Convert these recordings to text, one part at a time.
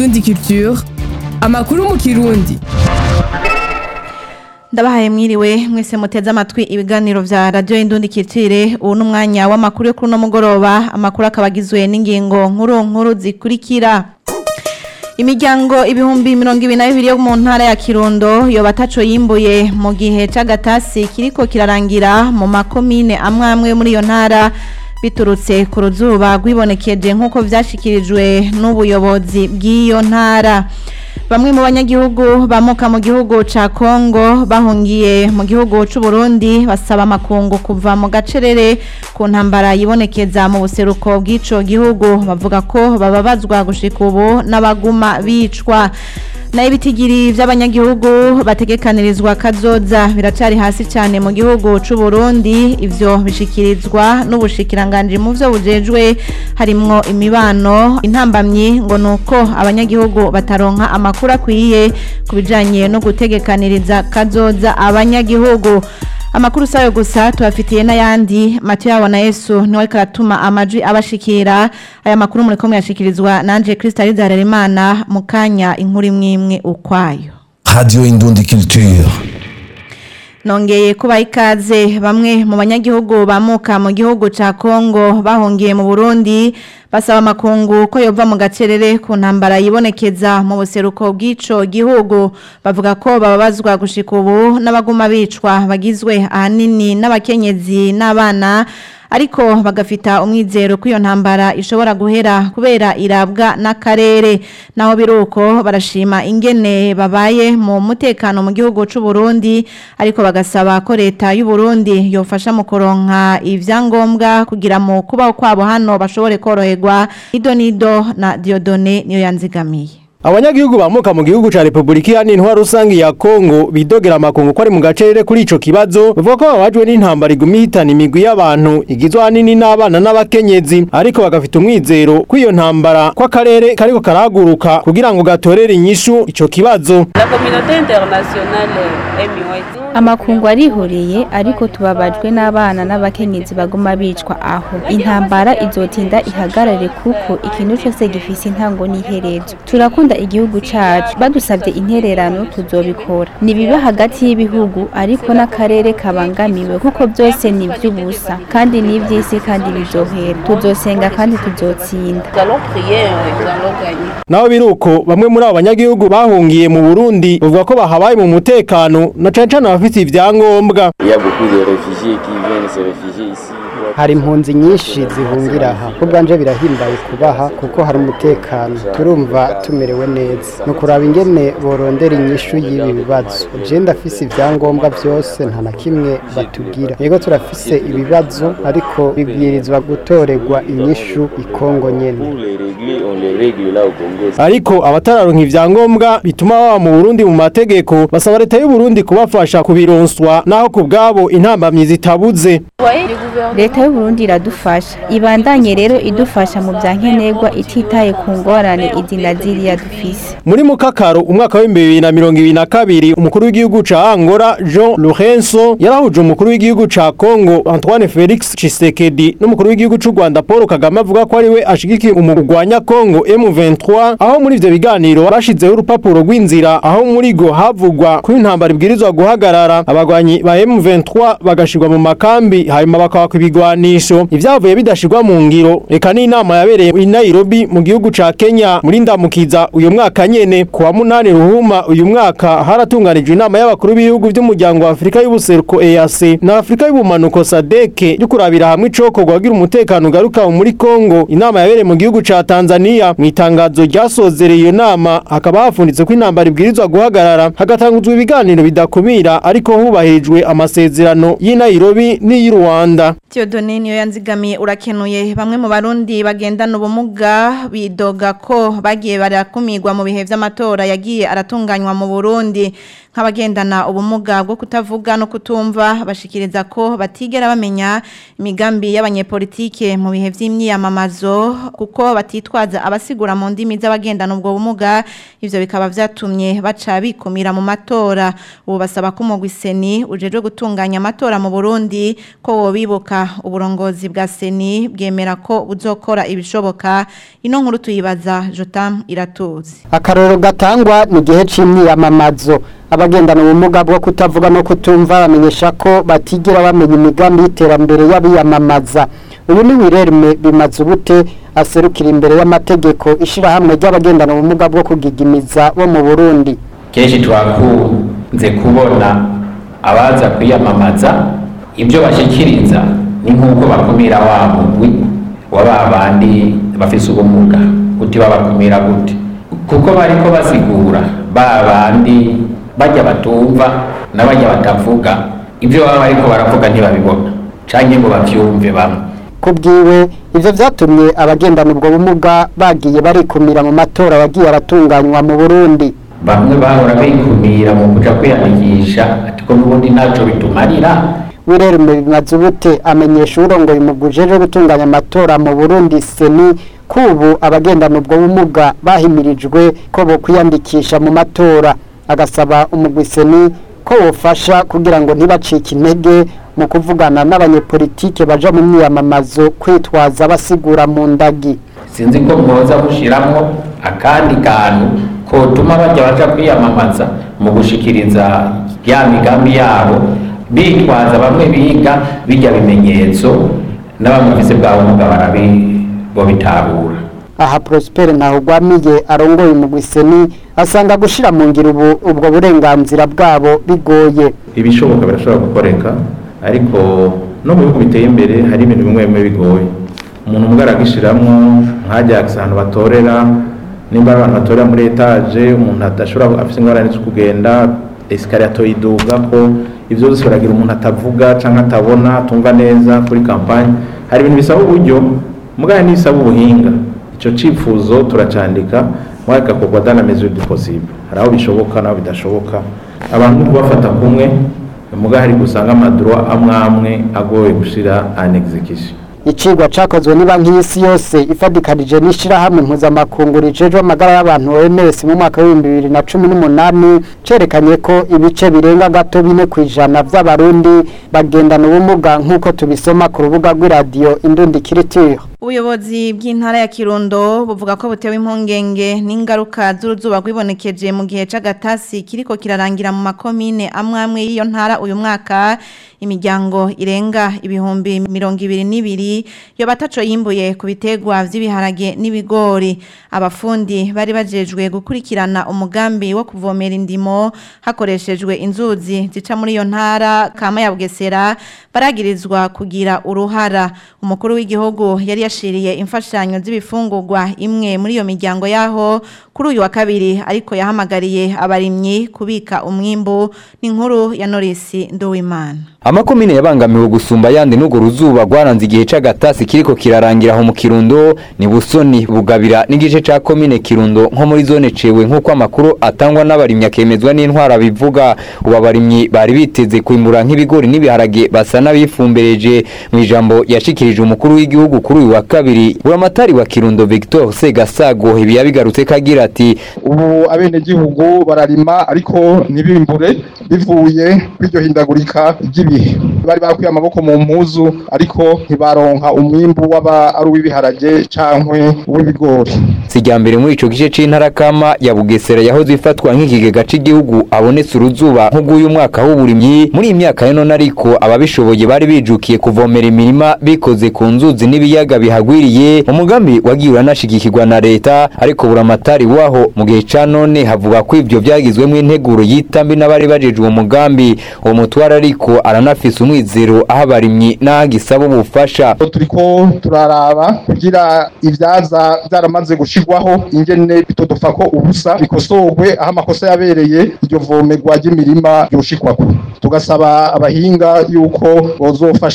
Indundi Culture amakuru mu kirundi ndabahaye mwiriwe mwese muteze amatwi ibiganiro vya radio Indundi Kitire ubu n'umwanya w'amakuru yo kuri no mugoroba amakuru akabagizwe n'ingingo nkuru nkuru zikurikira Imiryango ibihumbi mirongo ibiri na bibiri yo mu ntara ya Kirundo yoba ataco yimbuye mu gihe c'agatasi kiriko kirarangira mu makomine amwe amwe muri iyo ntara biturutse ku ruzuba rwibonekeje nk'uko vyashikirijwe n'ubuyobozi bw'iyo ntara bamwe mu banyagihugu bamuka mu gihugu ca Kongo bahungiye mu gihugu c'u Burundi basaba makungu kuva mu gacerere ku ntambara yibonekeza mu buseruko bw'ico gihugu bavuga ko bababazwa gushika ubu n'abaguma bicwa na ibitigiri vy'abanyagihugu bategekanirizwa kazoza biracari hasi cyane mu gihugu c'u Burundi ivyo bishikirizwa n'ubushikiranganje mu vyo bujejwe harimwo imibano intambamyi ngo nuko abanyagihugu bataronka amakuru akwiye kubijanye no gutegekaniriza kazoza abanyagihugu Amakuru sayo gusa tubafitiye n'ayandi Mathieu yabona Yesu niwe ariko aratuma amajwi abashikira aya makuru muri komwe yashikirizwa nanje Crystal Zarerimana mukanya inkuru imwe ukwayo Radio Indundi Culture. Nongeye kuba ikaze bamwe mu banyagihugu bamuka mu gihugu ca Kongo bahungiye mu Burundi basaba makungu ko yova mu gacerere ku ntambara yibonekeza mu buseruko bw'ico gihugu bavuga ko bababazwa gushika ubu n'abaguma bicwa bagizwe ahanini n'abakenyezi n'abana ariko bagafita umwizero ko iyo ntambara ishobora guhera kubera irabwa n'akarere naho biruko barashima ingene babaye mu mutekano mu gihugu c'u Burundi ariko bagasaba ko leta y'u Burundi yofasha mu kuronka ivyangombwa kugira mu kubaho kwabo hano bashobore koroherwa ido nido na Diodone niyo yanzigamiye Abanyagihugu bamuka mu gihugu ca Republika Iharanira Intwaro Rusangi ya Kongo bidogera amakungu ko ari mu gacerere kuri ico kibazo bavuga ko babajwe n'intambara iguma ihitana imigwi y'abantu igizwe ahanini n'abana n'abakenyezi ariko bagafita umwizero ko iyo ntambara ko akarere kariko karahaguruka kugira ngo gatorere inyishu ico kibazo La communauté internationale est muette. amakungu arihoreye ariko tubabajwe n'abana n'abakenyezi baguma bicwa aho intambara izotinda ihagarare kuko ikintu cyose gifise intango n'iherezo turakunda igihugu cacu badusabye intererano tuzobikora nibiba hagati y'ibihugu ariko n'akarere kabangamiwe kuko byose ni ivy'ubusa kandi ni ivy'isi kandi bizohera tuzosenga kandi tuzotsinda Nous allons prier et nous allons gagner. naho biruko bamwe muri abo banyagihugu bahungiye mu Burundi bavuga ko bahabaye mu mutekano na cane cane abafite ivyangombwa Il y a beaucoup de réfugiés qui viennent se réfugier ici. hari impunzi nyinshi zihungira aha ku bwanje birahimbaye kubaha kuko hari umutekano turumva tumerewe neza ni ukuraba ingene borondera inyishu y'ibi bibazo je ndafise ivyangombwa vyose nta na kimwe batubwira yego turafise ibibazo ariko bibwirizwa gutorerwa inyishu ikongo nyene Pour les régler, on les règle là au Congo. ariko abatararonka ivyangombwa bituma baba mu Burundi mu mategeko basaba leta y'u Burundi kubafasha kubironswa naho ku bwabo intambamyi zitabuze leta y'u Burundi iradufasha ibandanye rero idufasha mu bya nkenerwa ititaye ku ngorane izi na ziriya dufise muri mukakaro umwaka wa 2022 umukuru w'igihugu ca Angola Jean Lourenço yarahuje umukuru w'igihugu ca Congo Antoine Felix Tshisekedi n'umukuru w'igihugu c'u Rwanda Paul Kagame avuga ko ari we ashigikiye umugwanya Congo M23 aho muri ivyo biganiro bashizeho urupapuro rw'inzira aho muri go havugwa ko intambara ibwirizwa guhagarara abagwanyi ba M23 bagashirwa mu makambi hanyuma bakawaka ibigwanisho ivyavuye bidashirwa mu ngiro reka n'inama yabereye i Nairobi mu gihugu ca Kenya muri ndamukiza uyu mwaka nyene kuwa munani ruhuma uyu mwaka haratunganijwe inama y'abakuru b'ibihugu by'umuryango wa Afrika y'ubuseruko EAC na Afrika y'ubumanuko SADC yo kurabira hamwe icokorwa kugira umutekano ugaruka muri Kongo inama yabereye mu gihugu ca Tanzania mu itangazo ryasozereye iyo nama hakaba hafunditse ko intambara ibwirizwa guhagarara hagatanguzwa ibiganiro bidakumira ariko hubahirijwe amasezerano y'i Nairobi n'iyi Rwanda Theodone niyo yanzigamiye urakenuye bamwe mu barundi bagendana ubumuga bidoga ko bagiye barakumirwa mu bihe vy'amatora yagiye aratunganywa mu Burundi nk'abagendana ubumuga bwo kutavuga no kutumva bashikiriza ko batigera bamenya imigambi y'abanyepolitike mu bihe vy'imyiyamamazo kuko batitwaza abasigura mu ndimi z'abagendana ubwo bumuga ivyo bikaba vyatumye baca bikumira mu matora ubu basaba ko umugwi seni ujejwe gutunganya amatora mu Burundi ko wobibuka uburongozi bwa seni bwemera ko buzokora ibishoboka ino nkuru tuyibaza Jotam iratuzi akarorero gatangwa mu gihe c'imyiyamamazo abagendana ubumuga bwo kutavuga no kutumva bamenyesha ko batigera bamenya imigambi y'iterambere y'abiyamamaza uyu ni wirerme bimaze ubute aserukira imbere y'amategeko ishirahamwe ry'abagendana ubumuga bwo kugigimiza bo mu Burundi kenshi twakunze kubona abaza kwiyamamaza ibyo bashikiriza ni nk'uko bakumira wa mugwi wa ba bandi bafise ubumuga uti babakumira gute kuko bariko basigura ba bandi bajya batumva n'abajya batavuga ibyo baba bariko baravuga ntibabibona canke ngo bavyumve bamwe kubwiwe ivyo vyatumye abagendana ubwo bumuga bagiye barikumira mu matora wagiye aratunganywa mu Burundi bamwe bahora bikumira mu kuja kwiyandikisha ati ko n'ubundi ntaco bitumarira wirerme bimaze ubute amenyesha urongoye umugwi ujejwe gutunganya amatora mu Burundi seni kubu abagendana ubwo bumuga bahimirijwe ko bo kwiyandikisha mu matora agasaba umugwi seni ko wofasha kugira ngo ntibacike intege mu kuvugana n'abanyepolitike baja mu myiyamamazo kwitwaza basigura mu ndagi sinzi ko mwoza gushiramwo akandi kantu kotuma bajya baja kwiyamamaza mu gushikiriza ya migambi yabo bitwaza bamwe biga bijya bimenyetso n'abamufise bwa bumuga barabi bo bitahura aha Prosper Ntahugwamiye arongoye umugwi seni asanga gushira mu ngiro ubu ubwo burenganzira bwabo bigoye ibishoboka birashobora gukoreka ariko no mu bihugu biteye imbere hari ibintu bimwe bimwe bigoye umuntu umwe aragishiramwo nkajya ahantu batorera nimba ari abantu batorera muri etaje umuntu adashobora afite ingorane zo kugenda esikariyato yiduga ko ibyo byose biragira umuntu atavuga cyangwa atabona atumva neza kuri kampani hari ibintu bisaba uburyo mugana n'ibisaba ubuhinga icyo cyifuzo turacandika mwaka kugwa dana mesure du possible hari aho bishoboka n'aho bidashoboka abantu kubafata kumwe muga hari gusanga amadroit amwe amwe agoye gushira an execution icigwa cakozwe ni banki y'isi yose ifadikanije n'ishirahamwe mpuzamakungu rijejwe amagara y'abantu OMS mu mwaka w'ibihumbi bibiri na cumi n'umunani cerekanye ko ibice birenga gato bine ku ijana vy'abarundi bagendana ubumuga nk'uko tubisoma ku rubuga rw'iradiyo indundi kiriture Ubuyobozi bw'intara ya Kirundo buvuga ko butewe impungenge n'ingaruka z'uruzuba rwibonekeje mu gihe c'agatasi kiriko kirarangira mu makomine amwe amwe y'iyo ntara uyu mwaka imiryango irenga ibihumbi mirongo ibiri n'ibiri yo bataco yimbuye ku bitegwa vy'ibiharage n'ibigori abafundi bari bajejwe gukurikirana umugambi wo kuvomera indimo hakoreshejwe inzuzi zica muri iyo ntara kama ya Bugesera baragirizwa kugira uruhara umukuru w'igihugu yari yashiriye imfashanyo z'ibifungurwa imwe muri iyo miryango yaho kuri uyu wa kabiri ariko yahamagariye abarimyi kubika umwimbu n'inkuru ya Norisi Nduwimana amakomine yabangamiwe gusumba yandi n'urwo ruzuba rwaranze igihe c'agatasi kiriko kirarangira aho mu kirundo ni busoni bugabira n'igice ca komine kirundo nko muri zone cewe nk'uko amakuru atangwa n'abarimyi akemezwa n'intwara bivuga ubu abarimyi bari biteze kwimbura nk'ibigori n'ibiharage basa n'abifumbereje mu ijambo yashikirije umukuru w'igihugu kuri uyu wa kabiri buramatari wa kirundo victor segasago ibi yabigarutse kagira ati ubu abenegihugu bararima ariko ntibimbure bivuye kw'iryo hindagurika ry'ibihe bari bakwiye amaboko mu mpuzu ariko ntibaronka umwimbu waba ari uw'ibiharage cankwe uw'ibigori sijya mbere muri ico gice c'intara kama ya Bugesera yahoze ifatwa nk'ikigega c'igihugu abonetse uruzuba nk'uguyu mwaka w'uburimyi muri iyi myaka ya none ariko ababishoboye bari bijukiye kuvomera imirima bikoze ku nzuzi n'ibiyaga bihagwiriye umugambi wagiye uranashigikirwa na leta ariko buramatari waho mu gihe ca none havuga ko ivyo vyagizwemwo integuro yitambi n'abari bajejwe uwo mugambi uwo mutwara ariko aranafise umwizero aho abarimyi n'agisaba ubufasha turiko turaraba kugira ivyaza vyaramaze gushirwaho ingene bitodofa ko ubusa bikosorwe aho amakosa yabereye iryo vomerwa ry'imirima ryoshikwako tugasaba abahinga yuko bozofasha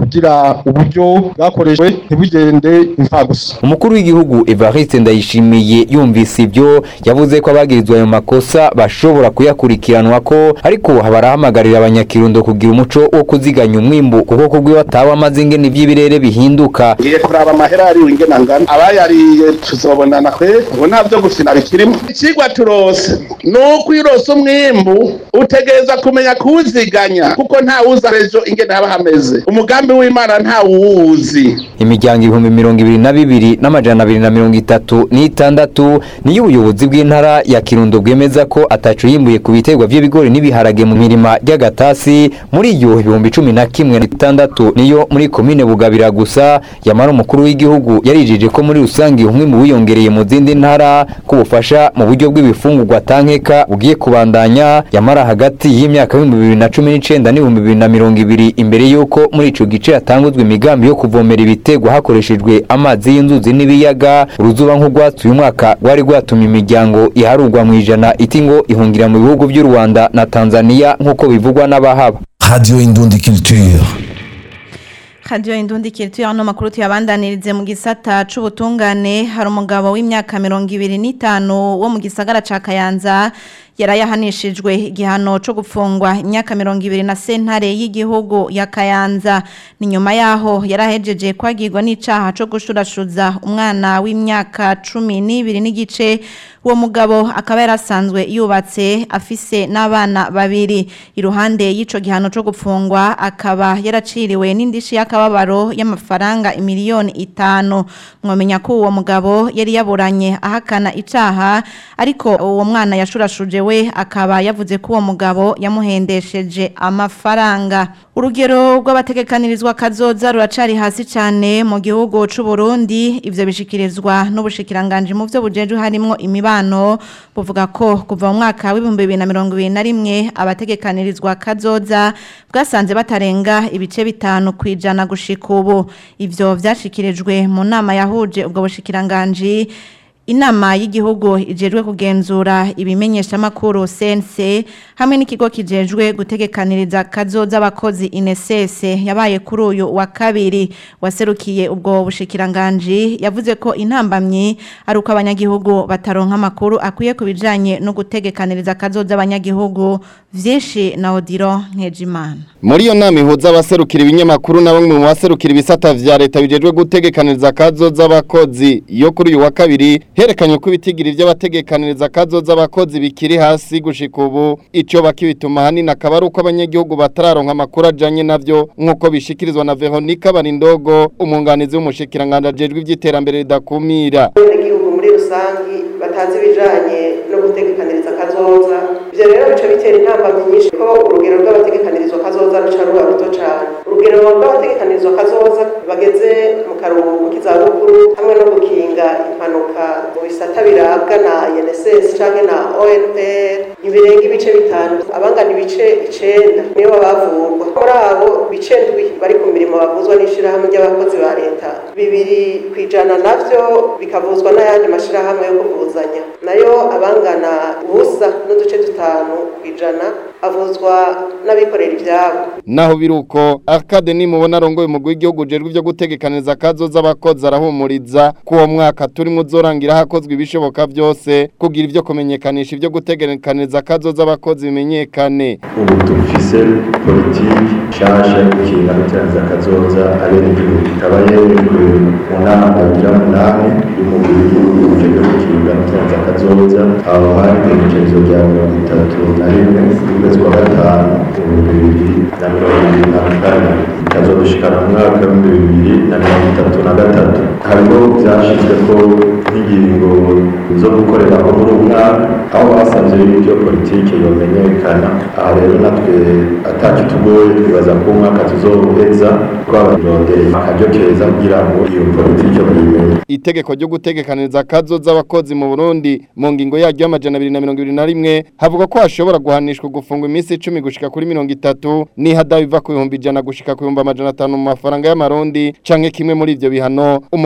kugira uburyo bwakoreshwe ntibugende imfagusa umukuru w'igihugu Evariste Ndayishimiye yumvise ibyo yavuze ko abagirizwa ayo makosa bashobora kuyakurikiranwa ko ariko barahamagarira abanyakirundo kugira umuco wo kuziganya umwimbu kuko kubwiwe atawe amaze ingene ivy'ibirere bihinduka ngiye kuraba amahera yariwe ingena ngana abayariye tuzobonana kwe ubu nta byo gufina bikirimo ikigwa turose ni uko iyo urose umwimbu utegereza kumenya kuwuziganya kuko nta wuzi ejo ingene haba hameze umugambi w'imana nta wuwuzi imiryango ibihumbi mirongo ibiri na bibiri n'amajana abiri na mirongo itatu n'itandatu niyo ubuyobozi bw'intara ya kirundo bwemeza ko ataco yimbuye ku biterwa vy'ibigori n'ibiharage mu mirima ry'agatasi muri iyo ibihumbi cumi na kimwe n'itandatu niyo muri komine bugabira gusa yamara umukuru w'igihugu yarijije ko muri rusange umwimbu wiyongereye mu zindi ntara ko bufasha mu buryo bw'ibifungurwa tankeka bugiye kubandanya yamara hagati y'imyaka y'ibihumbi bibiri na cumi n'icenda n'ibihumbi bibiri na mirongo ibiri imbere y'uko muri ico gice hatanguzwa imigambi yo kuvomera ibiterwa hakoreshejwe amazi y'inzuzi n'ibiyaga uruzuba nk'urwatsi uyu mwaka rwari rwatumye imiryango iharurwa mu ijana iti ngo ihungira mu bihugu by'u Rwanda na Tanzania nk'uko bivugwa n'abahaba Radio Indundi Culture. Radio Indundi Culture no makuru tuyabandanirize mu gisata c'ubutungane hari umugabo w'imyaka 25 wo mu gisagara ca Kayanza yarayahanishijwe igihano cyo gufungwa imyaka 20 na sentare y'igihugu ya Kayanza ni nyuma yaho yarahejeje kwagirwa n'icaha cyo gushurashuza umwana w'imyaka 12 n'igice uwo mugabo akaba yarasanzwe yubatse afise n'abana babiri iruhande y'ico gihano cyo gufungwa akaba yaraciriwe n'indishi y'akababaro y'amafaranga imiliyoni itanu mwamenya ko uwo mugabo yari yaburanye ahakana icaha ariko uwo mwana yashurashuje we akaba yavuze ko uwo mugabo yamuhendesheje amafaranga urugero rw'abategekanirizwa kazoza ruracari hasi cyane mu gihugu c'u Burundi ivyo bishikirizwa n'ubushikiranganje mu byo bujeje harimo imibano buvuga ko kuva mu mwaka w'ibihumbi bibiri na mirongo ibiri na rimwe abategekanirizwa kazoza bwasanze batarenga ibice bitanu ku ijana gushika ubu ivyo vyashikirijwe mu nama yahuje ubwo bushikiranganje Inama y'igihugu ijejwe kugenzura ibimenyesha makuru sense hamwe n'ikigo kijejwe gutegekaniriza kazoza abakozi INSS yabaye kuri uyu wa kabiri waserukiye ubwo bushikiranganje yavuze ko intambamye ari uko abanyagihugu bataronka makuru akwiye kubijanye no gutegekaniriza kazoza abanyagihugu vyinshi na Odiro Nkejimana Muri iyo nama ihuza abaserukira ibinyamakuru na bamwe mu baserukira ibisata vya leta bijejwe gutegekaniriza kazoza abakozi yo kuri uyu wa kabiri herekanywe ko ibitigiri by'abategekaniriza kazoza abakozi bikiri hasi gushika ubu ico bakibituma hanini akaba ari uko abanyagihugu batararonka amakuru ajanye navyo nk'uko bishikirizwa na Veronica Barindogo umwunganizi w'umushikiranganje ajejwe ivy'iterambere ridakumira igihugu muri rusangi batazi ibijanye no gutegekaniriza kazoza ivyo rero bica bitera intambamyi nyinshi ko urugero rw'abategekanirizwa kazoza ruca ruba ruto cane urugero rw'abategekanirizwa kazoza bageze mu karuhuko k'izabukuru hamwe no gukinga impanuka mu bisata birabwa na INSS canke na ONPR ntibirenga ibice bitanu abangana ibice icenda niyo bavurwa muri abo bice ndwi bari ku mirimo bavuzwa n'ishirahamwe ry'abakozi ba leta bibiri kwijana navyo bikavuzwa n'ayandi mashirahamwe yo kuvuzanya nayo abangana ubusa n'uduce dutanu kwijana avuzwa n'abikorera ivyabo naho biruko Arcade ni mubona rongoye mu rw'igihugu jerwe byo gutegekaniriza kazoza abakozi arahumuriza ko uwo mwaka turimo uzorangira hakozwe ibishoboka byose kugira ibyo kumenyekanisha ibyo gutegekaniriza kazoza abakozi bimenyekane ubu dufise politiki nshasha y'ikinga guteraniriza kazoza abenegihugu ikaba yemejwe mu nama bagira munani y'umugwi w'igihugu ujejwe gukinga guteraniriza kazoza aho hari igenekerezo rya mirongo itatu na rimwe ukwezi kwa gatanu ibihumbi bibiri na mirongo ibiri na kane ikazodushikana mu mwaka w'ibihumbi bibiri na mirongo itatu na gatatu hariho vyashizweko nk'ingingo zo gukoreraho muri uwo mwaka aho basavye yuko iyo politike yomenyekana aha rero natwe atakitugoye twibaza ko umwaka tuzoheza twabarondereye akaryo keza kugira ngo iyo politike muyimenye itegeko ryo gutegekaniriza kazoza abakozi mu Burundi mu ngingo yaryo y'amajana 221 havuga ko hashobora guhanishwa gufungwa iminsi 10 gushika kuri 30 nihada biva ku 100 gushika ku 500 mu mafaranga y'amarundi canke kimwe muri ivyo bihano umukuru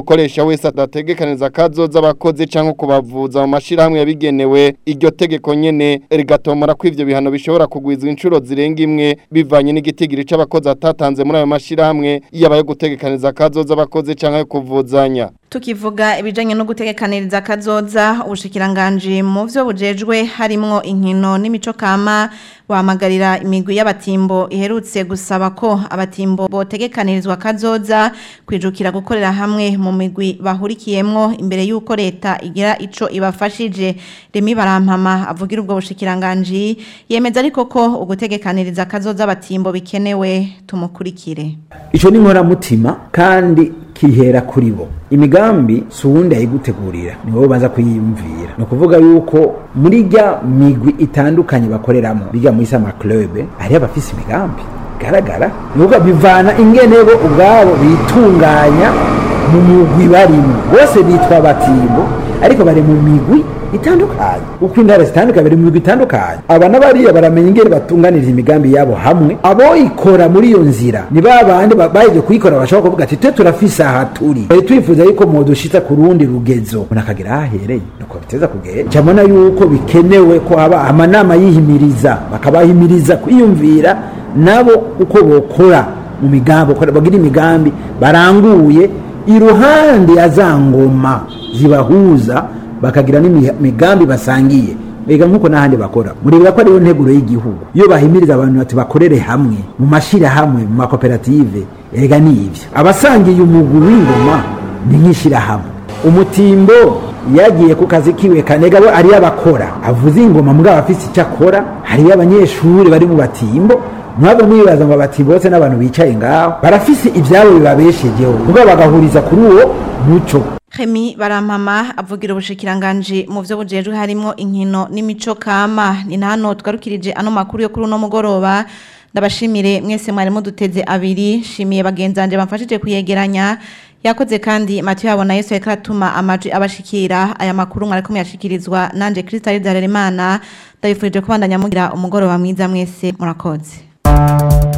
umukoresha wese adategekaniriza kazoza abakozi canke kubavuza mu mashirahamwe yabigenewe iryo tegeko nyene rigatomora ko ivyo bihano bishobora kugwizwa inshuro zirenga imwe bivanye n'igitigiri c'abakozi atatanze muri ayo mashirahamwe yabaye gutegekaniriza kazoza abakozi canke kuvuzanya Tukivuga ibijanye no gutegekaniriza kazoza ubushikiranganje mu vyo bujejwe harimwo inkino n'imico kama wamagarira imigwi y'abatimbo iherutse gusaba ko abatimbo botegekanirizwa kazoza kwijukira gukorera hamwe mu migwi bahurikiyemwo imbere yuko leta igira ico ibafashije Remi Barampama avugira ubwo bushikiranganje yemeza ariko ko ugutegekaniriza kazoza abatimbo bikenewe tumukurikire ico ni nkoramutima kandi kihera kuri bo imigambi si uwundi ayigutegurira ni wowe ubanza kuyiyumvira ni ukuvuga yuko muri rya migwi itandukanye bakoreramo bijya muri sama club hariho abafise imigambi garagara ni ukuvuga bivana ingene bo ubwabo bitunganya mu mugwi barimo bose bitwa abatimbo ariko bari mu migwi itandukanye uko intara zitandukanye bari mu migwi itandukanye aba n'abariya baramenya ingene batunganiriza imigambi yabo hamwe aboyikora muri iyo nzira ni ba bandi ba- baheje kuyikora bashobora kuvuga ati twe turafise aha turi twari twifuza yuko mwodushitsa ku rundi rugezo umuntu akagira aho ahereye nuko biteza kugenda camona yuko bikenewe ko haba amanama yihimiriza bakabahimiriza kwiyumvira nabo uko bokora mu migambi uko bagira imigambi baranguye iruhande ya za ngoma zibahuza bakagira n'imigambi basangiye Ega nkuko n'ahandi bakora muribwa ko ariyo nteguro y'igihugu iyo bahimiriza abantu bati bakorere hamwe mu mashirahamwe mu makoperative ega ni ivyo abasangiye umugwi w'ingoma ni nk'ishirahamwe umutimbo yagiye ku kazi kiwe kanega we ariyo abakora avuze ingoma mbwa afise icyo akora hariyo abanyeshuri bari mu batimbo mwaba mwibaza ngo abatimbo bose n'abantu bicaye ngaho barafise ivyabo bibabeshejeho mbwa bagahuriza kuri uwo muco Remi Barampama avugira ubushikiranganje mu vyo bujejwe harimo inkino n'imico kama ni hano twarukirije ano makuru yo kuri uno mugoroba ndabashimire mwese mwari muduteze abiri shimiye bagenzanje bamfashije kuyegeranya yakoze kandi Mathieu yabona Yesu yakaratuma amaji abashikira aya makuru mwari kumyashikirizwa nanje Crystal Darerimana ndabifurije kubandanya mugira umugoroba mwiza mwese murakoze